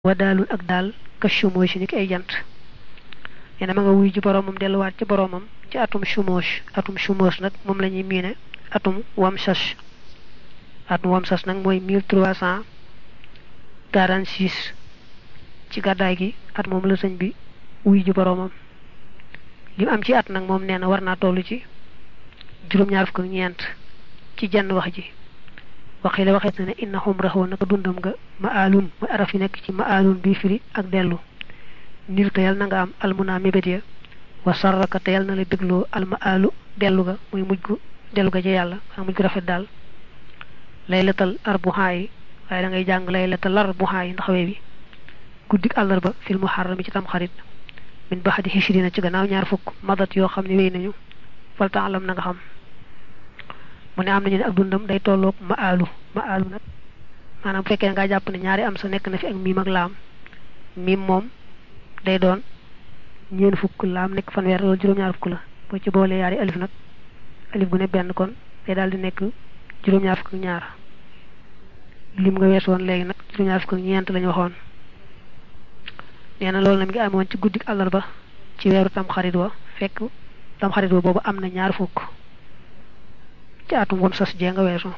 wa daalul ak daal këccu mooy si ni ki ay jant nee na ma nga wuy ji boroomam delluwaat ci boroomam ci atum chumoosh atum chumoosh nag moom la ñuy miine atum wamsas atum wamsas nag mooy mille trois cent quarante six ci gàddaay gi at moom la sëñ bi wuy ji boroomam li am ci at nag moom nee na war naa toll ci juróom-ñaar fukk ak ñeent ci jenn wax ji waxi la waxeet na ne inna xumrahu naka dundam nga ma alun mooy araf yi nekk ci ma alun bii firi ak dellu nil te yal na nga am almuna mébét ya wa sarraka te yal na la bégloo alma alu dellu ga muy mujj gu dellu ga ci yàlla waa mujj gu rafet daal laylatal arbuhaa yi waaye da ngay jàng laylatal arbuhaa yi ndax wee bi guddik àllarba fil muharram ci tam xarit min baxadi hichrina ci gannaaw ñaar fukk madat yoo xam ne wéy nañu falta alam na nga xam mu ne am nañu ne ak dundam day tolloog ma alu ma alu nag maanaam bu fekkee ne ngaa jàpp ne ñaari am sa nekk na fi ak miim ak laam miim moom day doon ñeen fukk laam nekk fanweer loolu juróom-ñaar fukk la boo ci boolee yaari alif nag alif gu ne benn kon day daal di nekk juróom-ñaar fukk ak ñaar lim nga wees woon léegi nag juróom-ñaar fukk ak ñeent lañu waxoon nee na loolu na mi ngi amoon ci guddik àllarba ci weeru tam xarit wa fekk tam xarit wa boobu am na ñaar fukk ci atum wam sas jee nga weesu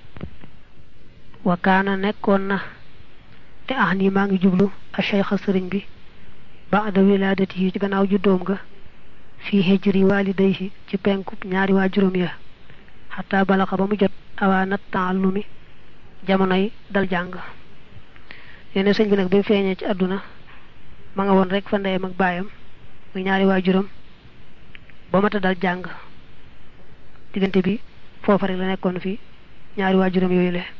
wa kaana nekkoon na te ah nii maa ngi jublu a cheikha sëriñ bi baada wilaadati yi ci gannaaw juddoom ga fii hijri walidayhi ci penku ñaari waa juróom ya xataa balaxa ba mu jot awaanat taallumi jamonoy dal jàng yene sëñ bi nag bi mu feeñee ci àdduna ma nga woon rek fa ndeyam ak baayam muy ñaari waa juróom ba mata dal jàng diggante bi foofa rek la nekkoon fi ñaari waajuram yooyu le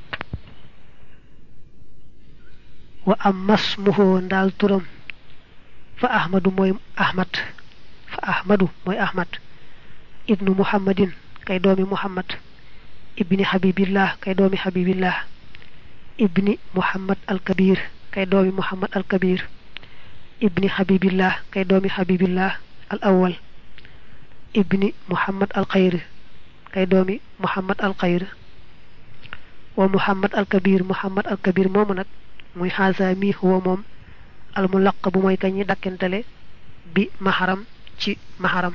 wa am mas muhoo ndaal turam fa ahmadu mooy ahmad fa ahmadu mooy ahmad ibnu muhammadin kay doomi muhammad ibni habibillah kay doomi habibillah ibni muhammad al kabir kay doomi muhammad al kabir ibni habibillah kay doomi habibillah al awwal ibni muhammad al xayr kay doomi muhammad al xayr wa muhammad al kabir muhammad al kabir moomu nag muy xaasa mi huwa moom al mu laq bu mooy kañi dakkentale bi maharam ci maharam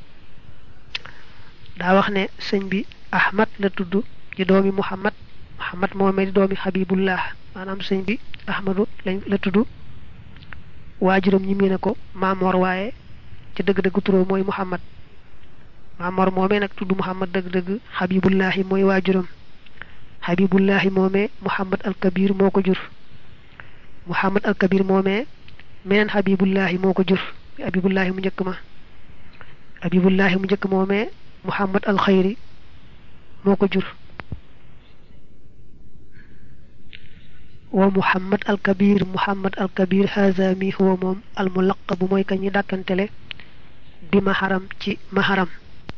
daa wax ne sëñ bi ahmad la tudd di doomi muhammad muhammad moomee di doomi habibullah maanaam sëñ bi ahmadu lañ la tudd waajuram ñi mii ne ko maamoor waaye ci dëgg-dëgg turoo mooy muhammad maamor moomee nag tudd muhammad dëgg-dëgg habibullahi mooy waajuram habibullahi moomee muhammad al kabir moo ko jur muhammad al kabir moomee meneen habibullahi moo ko jur habibullahi mu njëkk ma habibullahi mu njëkk moomee muhammad al xayri moo ko jur wa muhammad al kabir muhammad al kabir haza mi huwa moom al mulaqabu mooy ka ñi dàkkantele bi maharam ci maharam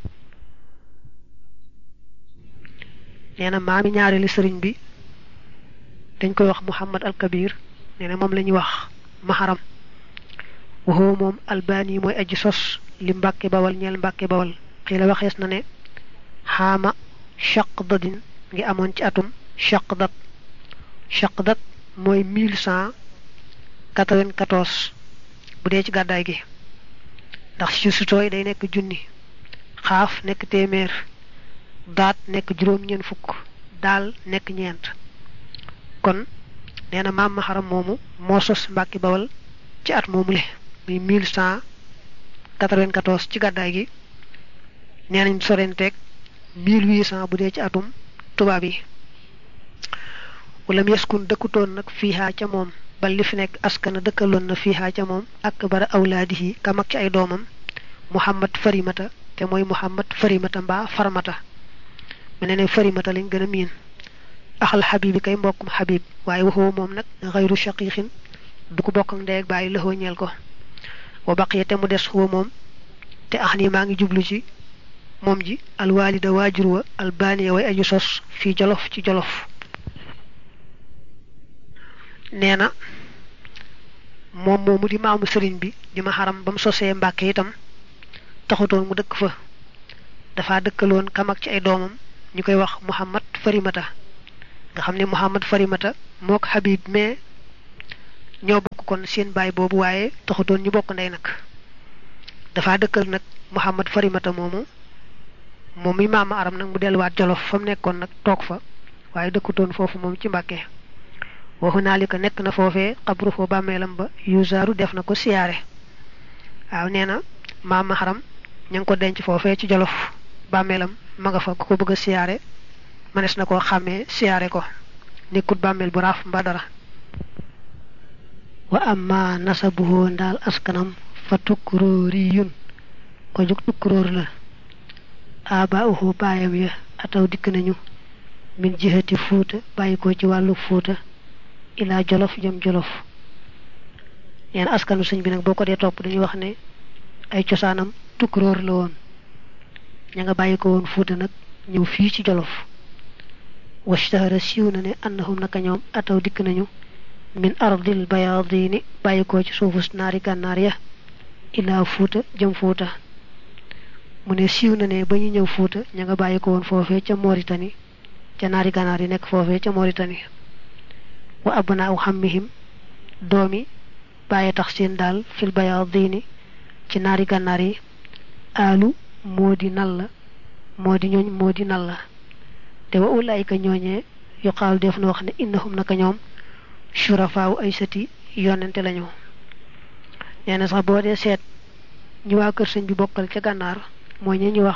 nee na maami ñaareelu sëriñ bi dañ koy wax muhammad al kabir nee na moom la ñuy wax maharam waxoo moom albani mooy aji sos li mbàkke bawal ñeel mbàkke bawal xii la waxees na ne xaama chaqdadin ngi amoon ci atum chaqdat chaqdat mooy mille cent quatre-vingt-quatorze bu dee ci gàddaay gi ndax ci sutooy day nekk junni xaaf nekk téeméer daat nekk juróom ñeent fukk daal nekk ñeent kon nee na maam maharam moomu moo sos mbàkki bawal ci at moomu le muy mille cent quatre-vingt-quatorze ci gàddaay gi nee nañ sorenteeg mille huit cent bu dee ci atum tubaab yi wala mu yeskun dëkkutoon nag fiihaa ca moom bal li fi nekk askana dëkkaloon na fiihaa ca moom ak bara awlaadihi ka mag ci ay doomam muhammad farimata te mooy muhammad farimata mbaa farmata mu ne ne farimata lañ gën a miin axal xabib yi kay mbokkum xabib waaye waxoo moom nag xayru shaqiixin du ko bokk ak ndey ak bàyyi lëxoo ñeel ko wa baqiya te mu des xuwa moom te ax nii maa ngi jublu ci moom ji alwaalida waajur wa albaaniya way aju sos fii jolof ci jolof nee na moom moomu di maamu sëriñ bi di ma xaram ba mu sosee mbàkke itam taxutoon mu dëkk fa dafa dëkkaloon kam ak ci ay doomam ñu koy wax muhammad farimata nga xam ne muhammad farimata mook habib mais ñoo bokk kon seen baay boobu waaye taxutoon ñu bokk ndey nag dafa dëkkal nag Muhammad Farimata moomu moom mi maama aram nag mu delluwaat jolof fa mu nekkoon nag toog fa waaye dëkkutoon foofu moom ci Mbàkke waxu naa li ko nekk na foofee xabru foo bàmmeelam ba yusaaru def na ko siyaare waaw nee na maama aram ña ngi ko denc foofee ci jolof bàmmeelam ma nga fa ku ko bëgg a siyaare mënees na koo xàmmee siyaare ko nekkut bàmmeel bu raaf mba dara wa amma nasabuhu ndaal askanam fa tukkuróoriyun ko jóg tukkuróor la abaauhu baayam ya ataw dikk nañu min jihati fuuta bàyyi ko ci wàllu fuuta ilaa jolof jëm jolof neen askanu sëñ bi nag boo ko dee topp dañuy wax ne ay cosaanam tukkuróor la woon ña nga bàyyi ko woon fuuta nag ñëw fii ci jolof washtahara siiw na ne annahum naka ñoom ataw dikk nañu min ardil bayaadini bàyyi ko ci suufus naari gànnaar ya ilaa fuuta jëm fuuta mu ne siiw na ne ba ñu ñëw fuuta ña nga bàyyi ko woon foofee ca Mauritanie ca naari gànnaar yi nekk foofee ca Mauritanie wa abnaa u xammihim doomi bàyyi tax seen daal fil bayaadini ci naari gànnaar yi aalu moo di nal la moo di ñooñ moo di nal la te wa ulaayika ñooñee yuqaalu def na wax ne innahum naka ñoom surafaawu ay sëti yonente lañu nee na sax boo dee seet ñu waa kër sëñ bi bokkal ca gànnaar mooy ñe ñu wax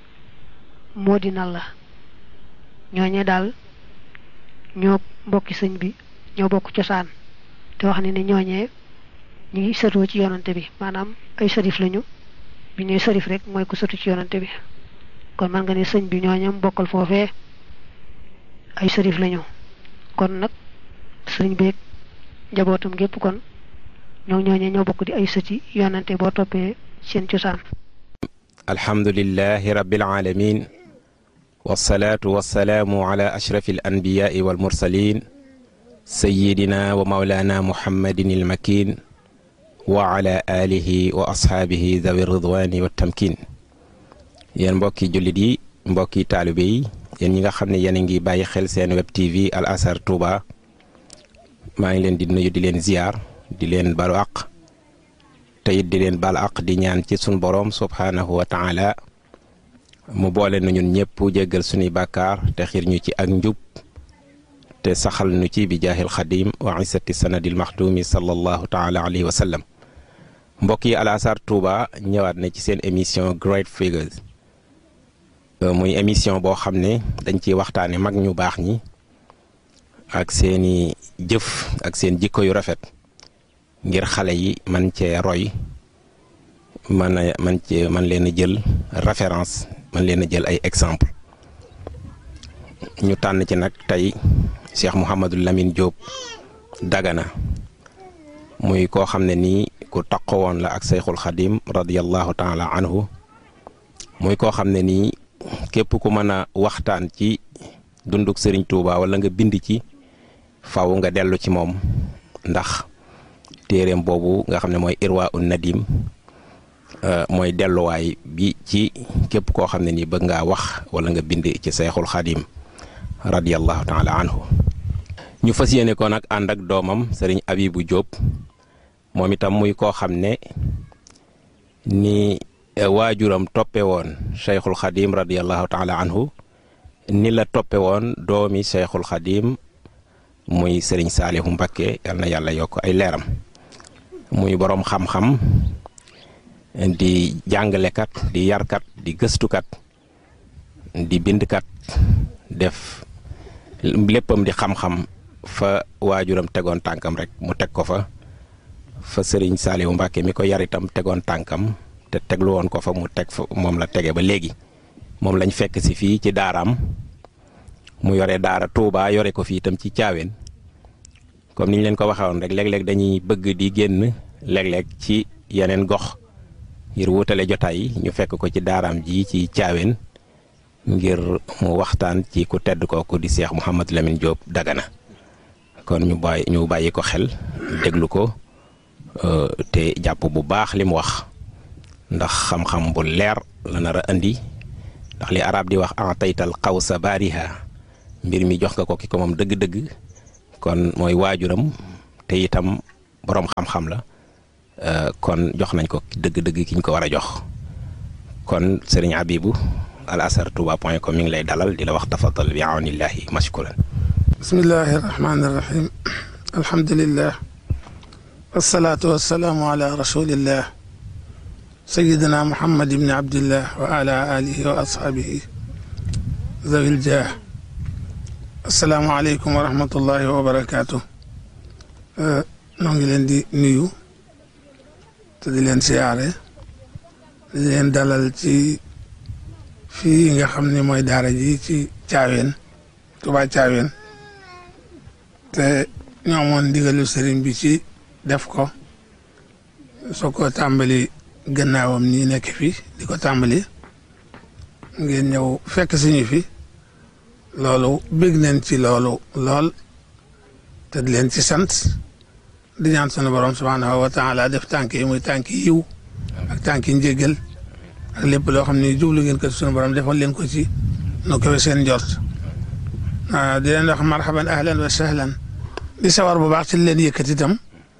moo di nal la ñooñee daal ñoo mbokki sëñ bi ñoo bokk cosaan te wax ne ne ñooñee ñu ngi sëtoo ci yonante bi maanaam ay sërif lañu bi ñuy sërif rek mooy ku sëtu ci yonante bi kon man nga ne sëñ bi ñooñam bokkal foofee ay sërif lañu kon nag sëñ beeg njabootam gépp kon ñoo ñooñee ñoo bokk di ay sëti yonante boo toppee seen cosaan alhamdulillahi rabbil alamin wasalaatu wasalaamu ala ashrafi al anbiyaai wal mursalin sayidina wa maulana muhammadin il makin wa ala alihi wa ashaabihi dawi ridwani wa tamkin yéen mbokki jullit yi mbokki taalibe yi yéen ñi nga xam ne yéen a ngi bàyyi xel seen web tv al azhar touba maa ngi leen di nuyu di leen ziyaar di leen balu aq te it di leen bal aq di ñaan ci sun boroom subhaanahu wa taala mu boole nu ñun ñëpp jéggal suñuy bàkkaar te xiir ñu ci ak njub te saxal nu ci bi jaahil xadim wa isati sanadil maxdumi sallallahu taala alayhi wa sallam mbokk yi al azhar touba ñëwaat na ci seen émission Great Figures muy émission boo xam ne dañ ciy waxtaane mag ñu baax ñi ak seeni jëf ak seen jikko yu rafet ngir xale yi man cee roy man a man cee man leen a jël référence man leen a jël ay exemple ñu tànn ci nag tey Cheikh Mouhamadou Lamine Diop Dagana muy koo xam ne nii ku taqo woon la ak Seyxul Xadim radiyallahu taala anhu muy koo xam ne nii képp ku mën a waxtaan ci dunduk Serigne Touba wala nga bind ci faw nga dellu ci moom ndax téeréem boobu nga xam ne mooy irwa un nadim mooy delluwaay bi ci képp koo xam ne nii bëgg ngaa wax wala nga bind ci Seyxul Xadim radiyallahu taala anhu ñu fas yéene ko nag ànd ak doomam sëriñ Abibu Diop moom itam muy koo xam ne ni waajuram toppe woon Cheikhul Xadim radiyallahu taala anhu ni la toppe woon doomi Cheikhul Xadim muy sëriñ Saalihu Mbakke yal na yàlla yokk ay leeram muy boroom xam-xam di jàngalekat di yarkat di gëstukat di bindkat def léppam di xam-xam fa waajuram tegoon tànkam rek mu teg ko fa fa sëriñ Saalihu Mbàkke mi ko yar itam tegoon tànkam te teglu woon ko fa mu teg fa moom la tege ba léegi moom lañ fekk si fii ci daaraam mu yore daara Touba yore ko fii itam ci caaween comme ni ñu leen ko waxee woon rek léeg-léeg dañuy bëgg di génn léeg-léeg ci yeneen gox ngir wutale jotaay yi ñu fekk ko ci daaraam ji ci caaween ngir mu waxtaan ci ku tedd kooku di Cheikh Mouhamadou Lamine Diop Dagana kon ñu bàyyi ñu bàyyi ko xel déglu ko te jàpp bu baax li mu wax ndax xam-xam bu leer la nar a indi ndax li arab di wax ataytal xawsa baariha mbir mi jox nga ko ki ko moom dëgg-dëgg kon mooy waajuram te itam boroom xam-xam la kon jox nañ ko dëgg-dëgg ki ñu ko war a jox kon sëriñ Abibu al asar touba point com mi ngi lay dalal di la wax tafadal bi awnillahi mashkuran bismillahi rahmani rahim alhamdulillah wasalaatu wasalaamu ala rasulillah sayidina muhammad ibni abdillah wa ala alihi wa ashaabihi zawil jah asalaamu aleykum wa rahmatullahi wa barakaatu noo ngi leen di nuyu te di leen siyaare di leen dalal ci fii nga xam ne mooy daara ji ci caaween Tuubaa caaween te ñoo amoon ndigalu sëriñ bi ci def ko soo ko tàmbali gannaawam nii nekk fi di ko tàmbali ngeen ñëw fekk suñu fi loolu bég nañ ci loolu lool te di leen ci sant di ñaan sunu borom subhaanahu wa taala def tànk yi muy tànk yiw ak tànk yi njéggal ak lépp loo xam ne jublu ngeen ko sunu borom defal leen ko ci nu koy seen njort di leen wax marhaban ahlan wa sahlan di sawar bu baax ci leen yëkkati itam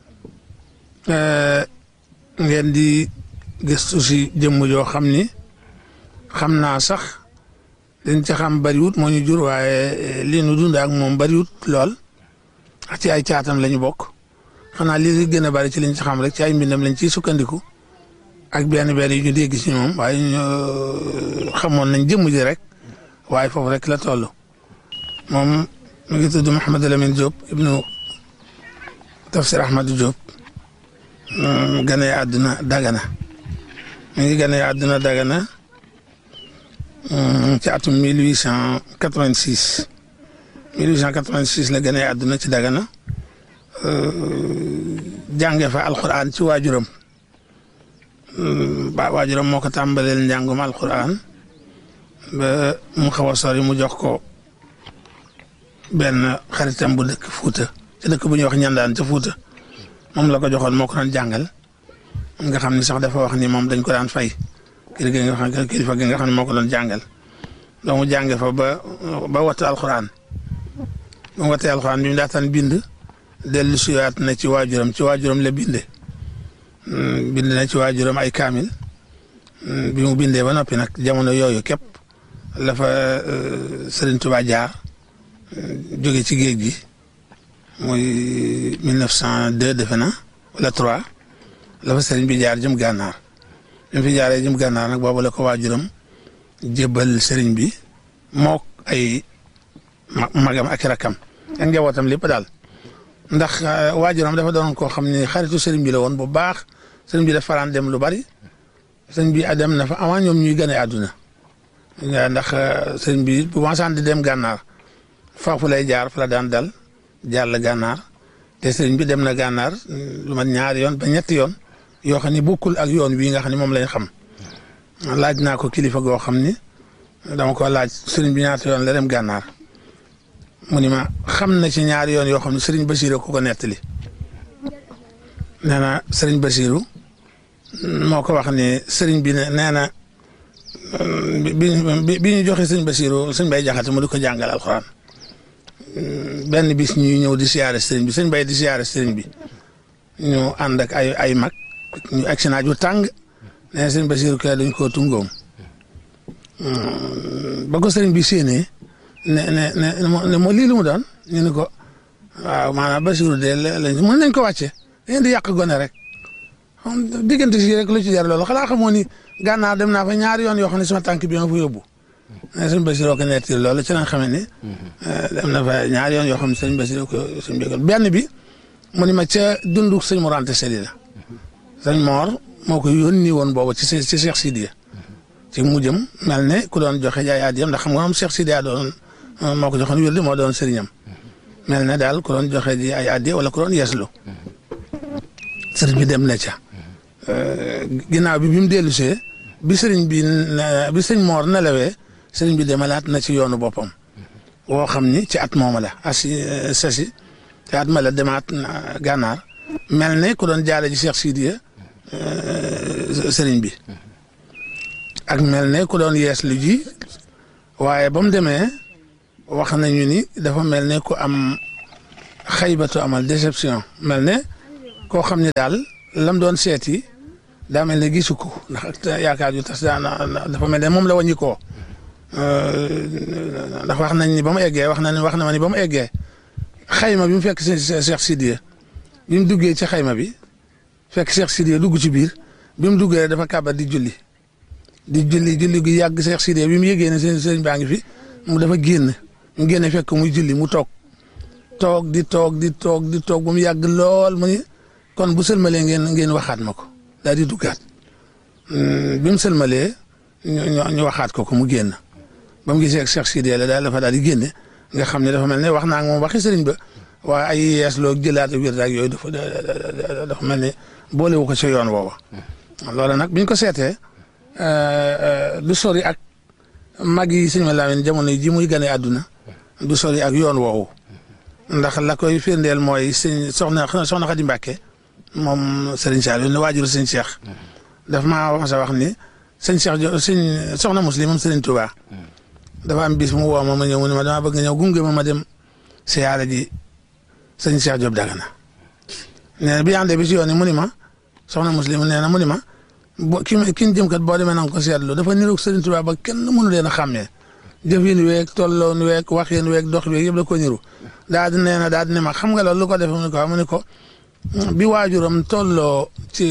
ngeen di gëstu si jëmm joo xam ni xam naa sax dañ ci xam bariwut moo ñu jur waaye li nu dund ak moom bariwut lool ak ci ay caatam la ñu bokk xanaa li gën a bari ci liñ ci xam rek ci ay mbindam lañ ciy sukkandiku ak benn benn yu ñu dégg si moom waaye ñu xamoon nañ jëmm ji rek waaye foofu rek la toll moom mi ngi tudd Mouhamadou Lamine Diop ibnu Tafsir Ahmadou Diop gane àdduna Dagana mi ngi gane àdduna Dagana ci atum 1886 1886 la gane àdduna ci Dagana jànge fa alquran ci waajuram ba waajuram moo ko tàmbaleel njàngum alquran ba mu xaw a sori mu jox ko benn xaritam bu dëkk Fuuta ci dëkk bu ñuy wax ñandaan ca Fuuta moom la ko joxoon moo ko doon jàngal nga xam ni sax dafa wax ni moom dañ ko daan fay kilifa gi nga xam kilifa gi nga xam ne moo ko doon jàngal donc mu jànge fa ba ba wattu alxuraan ba mu wattee alxuraan bi mu daataan bind dellu siwaat na ci waajuram ci waajuram la binde bind na ci waajuram ay kaamil bi mu bindee ba noppi nag jamono yooyu képp la fa Sëriñ Tuubaa jaar jóge ci géej gi muy 1902 defe na wala 3 la fa sëriñ bi jaar jëm gànnaar bi mu fi jaaree jëm gànnaar nag boobu la ko waajuram jébbal sëriñ bi mook ay magam ak rakam ak njabootam lépp daal ndax waajuram dafa doon koo xam ne xaritu sëriñ bi la woon bu baax sëriñ bi dafa faraan dem lu bari sëriñ bi dem na fa avant ñoom ñuy gane àdduna ndax sëriñ bi bu masaan di dem gànnaar foofu lay jaar fa la daan dal jàll gànnaar te sëriñ bi dem na gànnaar lu mat ñaari yoon ba ñetti yoon yoo xam ne bokkul ak yoon wii nga xam ne moom lañ xam laaj naa ko kilifa goo xam ni dama ko laaj sëriñ bi ñaata yoon la dem gànnaar mu ni ma xam na ci ñaari yoon yoo xam ne sëriñ Basiru ko ko nettali nee na sëriñ Basiru moo ko wax ni sëriñ bi ne nee na bi bi ñu joxe sëriñ Basiru sëriñ Bay Jaxate mu di ko jàngal alxuraan benn bis ñuy ñëw di siyaare sëriñ bi sëriñ Bay di siyaare sëriñ bi ñu ànd ak ay ay mag ñu agsi naaj wu tàng nee na sëriñ Basiru kay dañ koo tungoom ba ko sëriñ bi séenee ne ne ne moo lii lu mu doon ñu ne ko waaw maanaam Basiru de lañ mën nañ ko wàcce dañu di yàq gone rek diggante si rek lu ci jar loolu xanaa xamoo ni gànnaar dem naa fa ñaari yoon yoo xam ne sama tànk bi nga fa yóbbu ne sëñ Basiru ko netti loolu ci lañ xamee ni dem na fa ñaari yoon yoo xam ne sëñ Basiru ko sëñ bi benn bi mu ni ma ca dundu sëñ Mor Anta Sali la sëñ Mor moo ko yónni woon boobu ci ci Cheikh Sidiya ci mujjam mel ne ku doon joxe jaay addiyam ndax xam nga moom Cheikh Sidiya doon moo ko joxoon wér moo doon sëriñam mel ne daal ku doon joxe ji ay addiya wala ku doon yeeslu sëriñ bi dem na ca ginnaaw bi bi mu dellu see bi sëriñ bi bi sëñ Mor nelawee sëriñ bi demalaat na ci yoonu boppam woo xam ni ci at mooma la asi sasi ci at ma la demaat gànnaar mel ne ku doon jaale ji Cheikh Sidiya sëriñ bi ak mel ne ku doon yees lu ji waaye ba mu demee wax nañu ni dafa mel ne ku am xaybatu amal déception mel ne koo xam ne daal lam doon seeti daa mel ne gisu ko ndax yaakaar yu tas dafa mel ne moom la wàññi koo ndax wax nañ ni ba mu eggee wax nañ wax na ma ni ba mu eggee xayma bi mu fekk si Cheikh Sidiya bi mu duggee ci xayma bi fekk Cheikh Sidiya dugg ci biir bi mu duggee dafa kàbbat di julli di julli julli gi yàgg Cheikh Sidiya bi mu yëgee ne seen sëriñ baa ngi fi mu dafa génn mu génne fekk muy julli mu toog toog di toog di toog di toog ba mu yàgg lool mu ni kon bu sëlmalee ngeen ngeen waxaat ma ko daal di duggaat bi mu sëlmalee ñu ñu waxaat ko ko mu génn ba mu gisee ak Cheikh Sidiya la daal dafa daal di génne nga xam ne dafa mel ne wax naa ak moom waxi sëriñ ba waaye ay yees loo jëlaat wér ak yooyu dafa dafa mel ne boolewu ko ca yoon woowa loolu nag biñ ko seetee du sori ak mag yi sëñ ma Lamin jamono ji muy gane àdduna du sori ak yoon woowu ndax la koy firndeel mooy sëñ soxna soxna Xadi Mbàkke moom sëriñ Saliou ne waajur sëñ Cheikh daf maa wax sa wax ni sëñ Cheikh jo sëñ soxna muslim moom sëriñ Touba dafa am bis mu woo ma ma ñëw mu ne ma dama bëgg nga ñëw gunge ma ma dem siyaare ji sëñ Cheikh Diop Dagana nee na bi àndee bi si yoon yi mu ni ma soxna muslim nee na mu ni ma bo ki ki ñu jëm kat boo demee na nga ko seetlu dafa niroog sëriñ Touba ba kenn mënu leen a xàmmee jëfin weeg tolloon weeg waxin weeg dox weeg yëpp da ko niru daa di nee na daa di ne ma xam nga loolu lu ko defee mu ne ko mu ne ko bi waajuram tolloo ci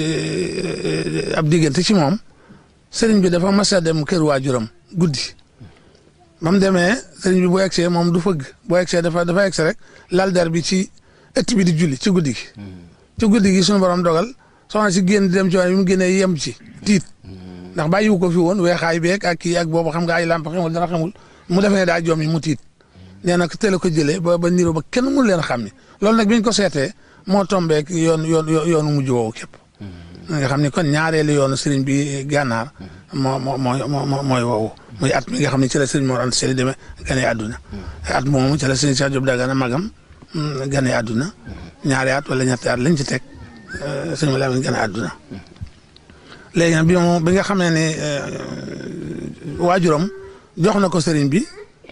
ab diggante ci moom sëriñ bi dafa mas a dem kër waajuram guddi ba mu demee sëriñ bi bu egsee moom du fëgg bu egsee dafa dafa egsi rek lal der bi ci ëtt bi di julli ci guddi gi. ci guddi gi suñu borom dogal soxna si génn di dem ci bi mu génnee yem ci tiit ndax bàyyiwu ko fi woon weexaay beeg ak kii ak boobu xam nga ay lamp xamul dara xamul mu defee ne daa joom yi mu tiit nee na teel a ko jëlee ba ba niroo ba kenn mënu leen a xam ni loolu nag bi ñu ko seetee moo tombeek yoon yoon yoonu mujj woowu képp. nga xam ni kon ñaareelu yoonu sëriñ bi gànnaar moo moo moo mooy woowu muy at mi nga xam ne ci la sëriñ Mor Anta Sali demee gane àdduna at moomu ci la sëriñ Cheikh Diop Dagana magam gane àdduna ñaari at wala ñetti at lañ ci teg sëriñ Lamin gane àdduna léegi nag bi moom bi nga xam ne ne waajuram jox na ko sëriñ bi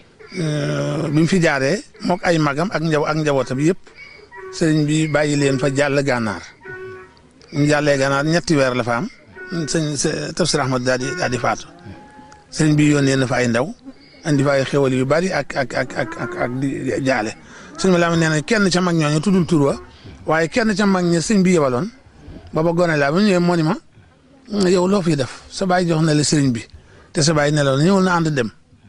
bi mu fi jaaree mook ay magam ak njaw ak njabootam yëpp sëriñ bi bàyyi leen fa jàll gànnaar ñu jàllee gànnaar ñetti weer la fa am sëñ tafsir Ahmad daal di daal di faatu sëriñ bi yónnee na fa ay ndaw andi fa ay xéwal yu bari ak ak ak ak ak ak di jaale sëñ bi laa nee na kenn ca mag ñooñu tuddul tur wa waaye kenn ca mag ña sëñ bi yebaloon booba gone laa ba ñëwee moo ni ma yow loo fiy def sa baay jox na la sëriñ bi te sa baay nelaw na ñëwul na ànd dem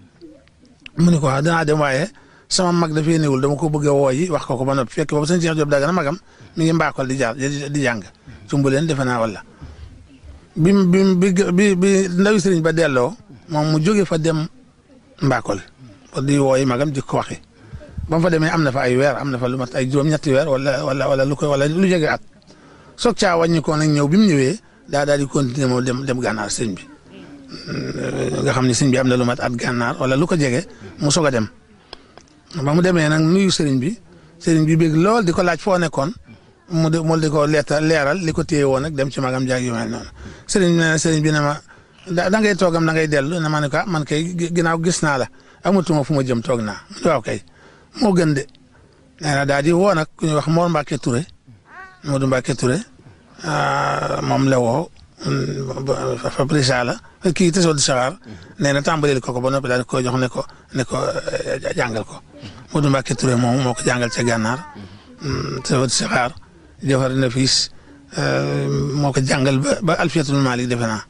mu ni ko wax danaa dem waaye sama mag dafay néewul dama ko bëgg a woo yi wax ko ko ba noppi fekk boobu sëñ Cheikh Diop Dagana magam mi ngi mbaakol di jaar di jàng sumbu leen defe naa wala bi bi bi bi ndawi sëriñ ba delloo moom mu jóge fa dem mbaakol pour di wooyi magam di ko waxi ba mu fa demee am na fa ay weer am na fa lu mat ay juróom-ñetti weer wala wala wala lu koy wala lu jege at soog caa wàññi ko nag ñëw bi mu ñëwee daa daal di continuer moom dem dem gànnaar sëñ bi nga xam ne sëñ bi am na lu mat at gànnaar wala lu ko jege mu soog a dem ba mu demee nag nuyu sëriñ bi sëriñ bi bëgg lool di ko laaj foo nekkoon mu de mu di ko leeta leeral li ko téye woon nag dem ci magam jaag yu mel noonu sëriñ bi ne sëriñ bi ne ma da ngay toogam da ngay dellu ne ma ne ko man kay ginnaaw gis naa la amatuma fu ma jëm toog naa waaw kay moo gën de nee na daal di woo nag ku ñuy wax Mor Mbacke Touré Modou Mbacke Touré moom la woo Fabrice la kii Tessot di Saxaar nee na tàmbalil ko ko ba noppi daal di ko jox ne ko ne ko jàngal ko Modou Mbacke Touré moom moo ko jàngal ca gànnaar Tessot di Saxaar jëfar na fiis moo ko jàngal ba ba Alfiyatul Malik defe naa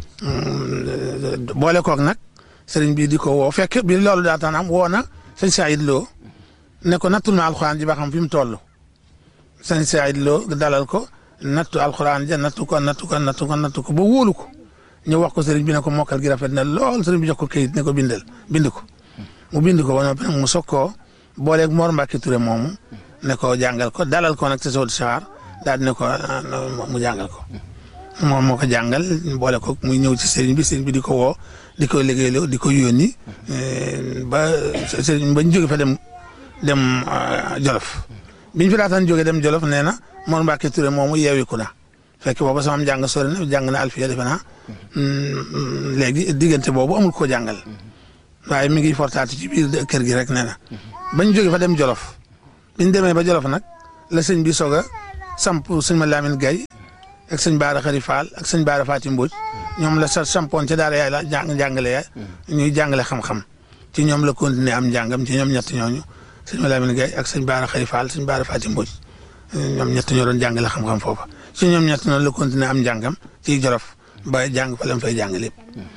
boole koog nag sëriñ bi di ko woo fekk bi loolu daataan am woo na sëñ Saïd Lo ne ko nattul ma alxuraan ji ba xam fi mu toll sëñ Saïd Lo dalal ko nattu alxuraan ja nattu ko nattu ko nattu ko nattu ko ba wóolu ko ñu wax ko sëriñ bi ne ko mokkal gi rafet na lool sëriñ bi jox ko kayit ne ko bindal bind ko mu bind ko ba noppi nag mu soog koo booleeg Mor Mbacke Touré moomu ne ko jàngal ko dalal ko nag te soo saxaar daal di ne ko mu jàngal ko. moom moo ko jàngal boole ko muy ñëw ci sëriñ bi sëriñ bi di ko woo di ko liggéeyloo di ko yónni ba sëriñ ba ñu jóge fa dem dem Jolof biñ fi daataan jóge dem Jolof nee na Mor Mbacke Touré moomu yeewiku na fekk booba sama jàng sori na jàng na alfiya defe naa léegi diggante boobu amul ko jàngal waaye mi ngi fortaati ci biir kër gi rek nee na bañ jóge fa dem Jolof biñ demee ba Jolof nag la sëñ bi soog a samp sëñ ma Lamine Gaye ak sëñ Baara Xari Fall ak sëñ Baara Fatim Mbodj ñoom la sa sampoon ca daara yaay la jàng jàngale yaay ñuy jàngale xam-xam ci ñoom la continuer am njàngam ci ñoom ñett ñooñu sëñ ma Lamine Gaye ak sëñ Baara Xari Fall sëñ Baara Fatim Mbodj ñoom ñett ñoo doon jàngale xam-xam foofa ci ñoom ñett noonu la continuer am njàngam ci Jolof ba jàng fa lam fay jàng lépp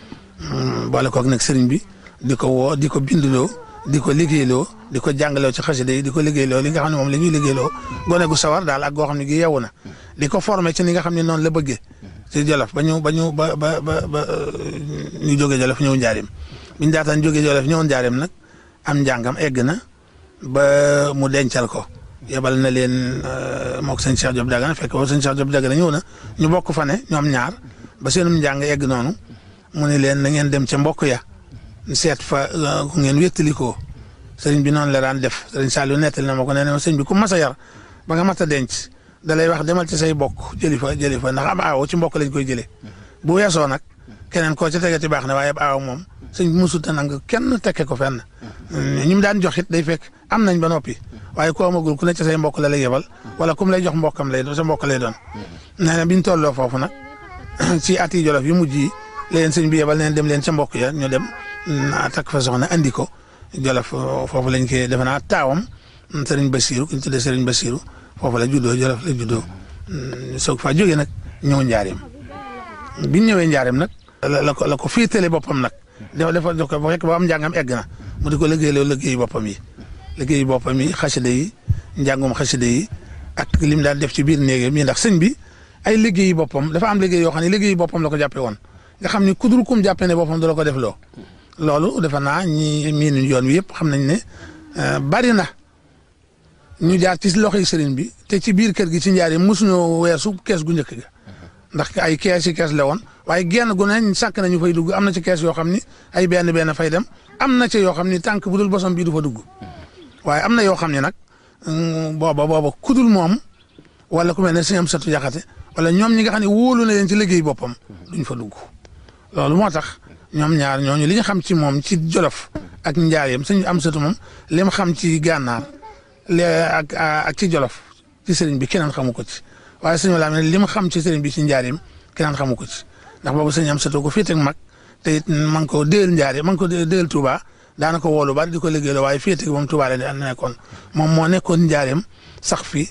boole koog nag sëriñ bi di ko woo di ko bindloo di ko liggéeyloo di ko jàngaloo ci xasida yi di ko liggéeyloo li nga xam ne moom la ñuy liggéeyloo gone gu sawar daal ak goo xam ne gi yeewu na di ko formé ci ni nga xam ne noonu la bëggee ci Jolof ba ñu ba ñu ba ba ba ba ñu jógee Jolof ñëw njaarim bi ñu daataan jógee Jolof ñëw njaarim nag am njàngam egg na ba mu dencal ko yebal na leen moog sëñ Cheikh Diop Dagana fekk boobu sëñ Cheikh Diop Dagana ñëw na ñu bokk fa ne ñoom ñaar ba seenum njàng egg noonu mu ne leen na ngeen dem ca mbokk ya seet fa ku ngeen wéttalikoo sëriñ bi noonu la daan def sëriñ Saliou nettali na ma ko nee na sëriñ bi ku mas a yar ba nga mat a denc da lay wax demal ci say bokk jëli fa jëli fa ndax am aawo ci mbokk lañ koy jëlee bu weesoo nag keneen koo ca tegati baax na waaye ab aawo moom sëñ bi mosut a nang kenn tekke ko fenn ñi mu daan jox it day fekk am nañ ba noppi waaye ku amagul ku ne ci say mbokk la lay yebal wala kum lay jox mbokkam lay doon sa mbokk lay doon nee na biñ tolloo foofu nag ci at yi jolof yu mujj yi leen sëñ bi yebal neen dem leen ca mbokk ya ñu dem takk fa soxna andi ko jolof foofu lañ koy defe naa taawam sëriñ Basiru ku ñu tuddee sëriñ Basiru foofu la juddoo jolof la juddoo soog faa jógee nag ñëw njaareem biñ ñëwee njaareem nag la ko la ko féetale boppam nag dafa dafa def ko ba fekk ba am njàngam egg na mu di ko liggéeyloo liggéeyu boppam yi liggéeyu boppam yi xasida yi njàngum xasida yi ak lim daan def ci biir néegam yi ndax sëñ bi ay liggéeyu boppam dafa am liggéey yoo xam ne liggéeyu boppam la ko jàppee woon nga xam ni kudul kum jàppee ne boppam du la ko def loo loolu defe naa ñi miinu yoon wi yëpp xam nañ ne bari na ñu jaar ci loxoy sëriñ bi te ci biir kër gi ci njaar yi mosuñoo weesu kees gu njëkk ga ndax ay kees yi kees la woon waaye genn gu ne sàkk nañu fay dugg am na ci kees yoo xam ni ay benn benn fay dem am na ci yoo xam ni tànk bu dul bosom bii du fa dugg waaye am na yoo xam ne nag booba booba kudul moom wala ku mel ne sëñ am satu jaxate wala ñoom ñi nga xam ne wóolu na leen ci liggéey boppam duñ fa dugg loolu moo tax ñoom ñaar ñooñu li ñu xam ci moom ci jolof ak njaareem sëñ am satu moom li mu xam ci gànnaar le ak ak ci jolof ci sëriñ bi keneen xamu ko ci waaye sëñ Walaam ne li mu xam ci sëriñ bi ci njaareem keneen xamu ko ci ndax boobu sëñ am satu ko fii teg mag te it ma ngi ko déel njaareem ma ngi ko déel Touba daana ko woolu bari di ko liggéeyaloo waaye fii teg moom Touba la nekkoon moom moo nekkoon njaareem sax fi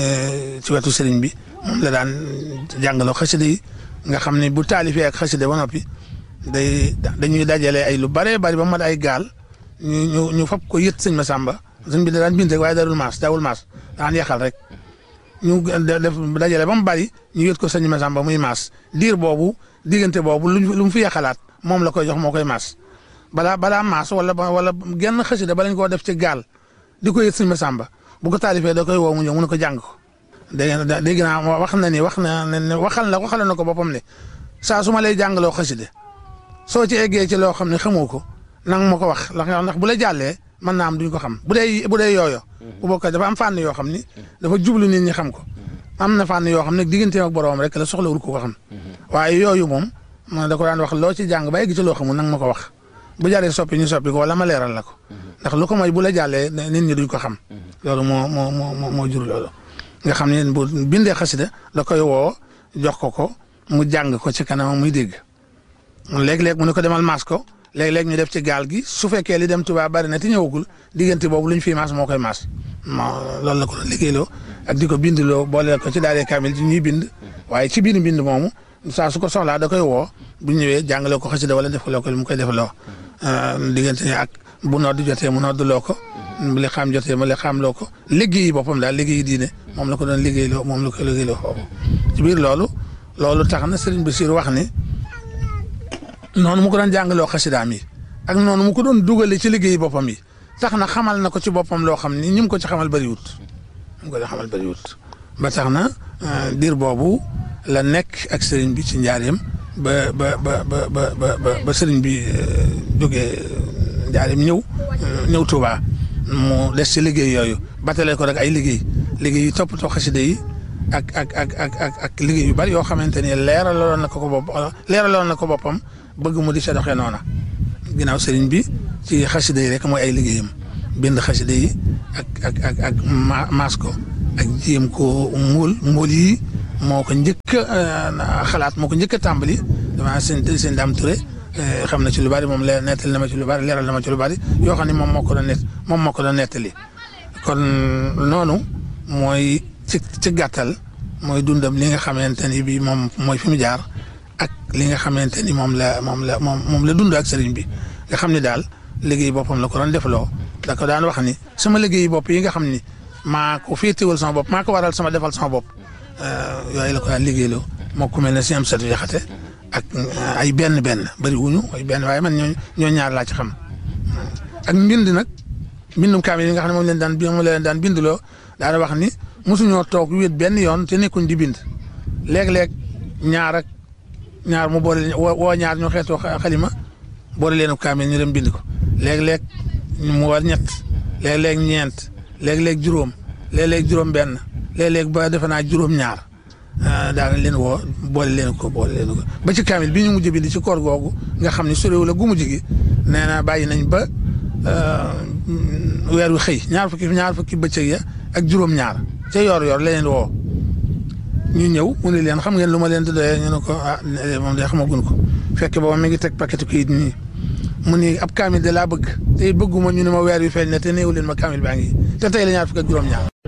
ci wetu sëriñ bi moom la daan jàngaloo xasida yi nga xam ne bu taalifee ak xasida ba noppi day dañuy dajale ay lu bare bari ba mat ay gaal ñu ñu ñu fab ko yët sëñ Masamba sëñ bi da daan bind rek waaye darul maas daawul maas daan yaxal rek ñu def dajale ba mu bari ñu yët ko sëñ Masamba muy maas diir boobu diggante boobu lu mu fi yaxalaat moom la koy jox moo koy maas balaa balaa maas wala wala genn xasida ba lañ koo def ci gaal di ko yët sëñ Masamba bu ko taalifee da koy woo mu ñëw mu ne ko jàng ko dégg nga dégg naa wax na ni wax na ne waxal na waxal na ko boppam ne saa su ma lay jàngaloo xasida soo ci eggee ci loo xam ne xamoo ko nang ma ko wax ndax bu la jàllee mën naa am duñ ko xam bu dee bu dee yooyo bu bokk dafa am fànn yoo xam ni dafa jublu nit ñi xam ko am na fànn yoo xam ne digganteem ak boroom rek la soxlawul ko ko xam waaye yooyu moom man da ko daan wax loo ci jàng ba egg ci loo xamul nang ma ko wax bu jaree soppi ñu soppi ko wala ma leeral la ko ndax lu ko mooy bu la jàllee nit ñi duñ ko xam loolu moo moo moo moo jur loolu nga xam ne bu bindee xasida da koy woo jox ko ko mu jàng ko ci kanam muy dégg léeg-léeg mu ne ko demal maas ko léeg-léeg ñu def ci gaal gi su fekkee li dem Tuubaa bari na te ñëwagul diggante boobu lu ñu fi maas moo koy maas moo loolu la ko doon liggéeyloo ak di ko bindloo boole ko ci daaree kaamil ci ñuy bind waaye ci biir bind moomu saa su ko soxlaa da koy woo bu ñëwee jàngaloo ko xasida wala def loo ko mu koy defloo diggante ak bu nodd jotee mu noddloo ko bu li xam jotee mu li xam loo ko liggéeyi boppam daal liggéeyi diine moom la ko doon liggéeyloo moom la ko liggéeyloo foofu ci biir loolu loolu tax na Serigne Bassirou wax ni noonu mu ko doon jàngaloo xasidaam yi ak noonu mu ko doon dugale ci liggéeyi boppam yi tax na xamal na ko ci boppam loo xam ni ñi mu ko ci xamal bëriwut ñi mu ko ci xamal bëriwut ba tax na diir boobu la nekk ak Serigne bi ci njaareem ba ba ba ba ba ba Serigne bi jógee njaareem ñëw ñëw Touba. mu des ci liggéey yooyu batale ko rek ay liggéey liggéey yu toppatoo xasida yi ak ak ak ak ak ak liggéey yu bari yoo xamante ni leeraloon na ko ko bopp leeraloon na ko boppam bëgg mu di sa doxee noona ginnaaw sëriñ bi ci xasida yi rek mooy ay liggéeyam bind xasida yi ak ak ak ak maas ko ak jéem ko muul muul yi moo ko njëkk a xalaat moo ko njëkk a tàmbali dama seen seen daam Touré xam na ci lu bari moom leer nettali na ma ci lu bari leeral na ma ci lu bari yoo xam ne moom moo ko doon nett moom moo ko doon nettali kon noonu mooy ci ci gàttal mooy dundam li nga xamante ni bi moom mooy fi mu jaar ak li nga xamante ni moom la moom la moom moom la dund ak sëriñ bi nga xam ni daal liggéey boppam la ko doon defloo da ko daan wax ni sama liggéey bopp yi nga xam ni maa ko féetewal sama bopp maa ko waral sama defal sama bopp yooyu la ko daan liggéeyloo moo ku mel ne si am satu jaxate ak ay benn benn bëri wuñu ay benn waaye man ñoo ñoo ñaar laa ci xam ak mbind nag mbindum kaamil yi nga xam ne moom leen daan moom leen daan bindloo daana wax ni mosuñoo toog wéet benn yoon te nekkuñ di bind léeg-léeg ñaar ak ñaar mu boole woo ñaar ñoo xeetoo xalima boole leen kaamil ñu dem bind ko léeg-léeg mu war ñett léeg-léeg ñeent léeg-léeg juróom léeg-léeg juróom benn léeg-léeg ba defe naa juróom ñaar daana leen woo boole leen ko boole leen ko ba ci kaamil bi ñu mujj bind ci koor googu nga xam ne soréwu la gu mujj gi nee na bàyyi nañ ba weer wi xëy ñaar fukki ñaar fukki bëccëg ya ak juróom ñaar ca yor yor la leen woo ñu ñëw mu ne leen xam ngeen lu ma leen di doyee ñu ne ko ah moom de xamagun ko fekk booba mi ngi teg paquet kayit nii mu ni ab kaamil de laa bëgg te bëgguma ñu ne ma weer wi feeñ ne te néew leen ma kaamil baa ngi te tey la ñaar fukk ak juróom ñaar